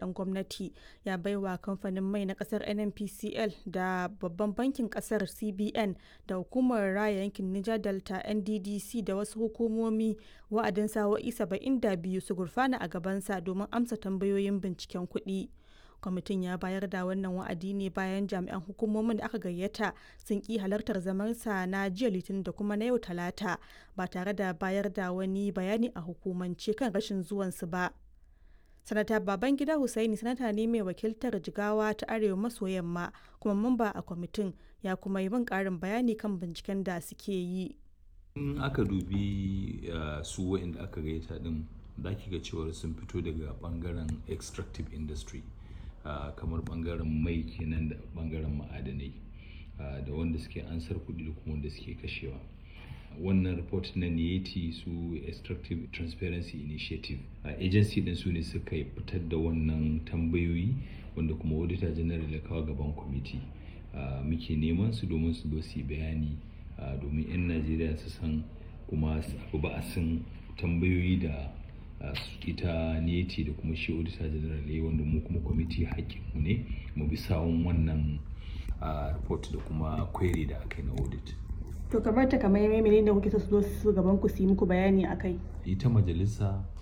kudaden gwamnati ya baiwa kamfanin mai na kasar nnpcl da babban bankin kasar cbn da hukumar raya yankin niger delta nddc da wasu hukumomi wa'adin sa'o'i 72 su gurfana a gabansa domin amsa tambayoyin binciken kuɗi. kwamitin ya bayar da wannan wa'adi ne bayan jami'an hukumomin da aka gayyata sun ki halartar zamansa na jiya litinin da kuma na yau talata ba tare da bayar da wani bayani a hukumance kan rashin zuwansu ba sanata babangida hussaini sanata ne mai wakiltar jigawa ta arewa maso yamma kuma mamba a kwamitin ya kuma yi min karin bayani kan binciken da suke yi in aka dubi su wa'inda aka gayyata din za ki ga cewar sun fito daga bangaren extractive industry Uh, kamar bangaren mai kenan da bangaren ma'adanai uh, da wanda suke ansar kuɗi da kuma wanda suke kashewa wannan report na niyeti su extractive transparency initiative uh, agency din su ne suka fitar da wannan tambayoyi wanda kuma auditor general ya kawo gaban kwamiti muke neman su domin su zo su bayani domin 'yan najeriya su san kuma su ba a san tambayoyi da ita neti da kuma shi auditor general ya wanda mu kuma kwamiti mu ne mu bi sawun wannan report da kuma query da aka yi na audit to kamar ta kamar yamai da kuke so su zo su gaban ku su yi muku bayani akai ita majalisa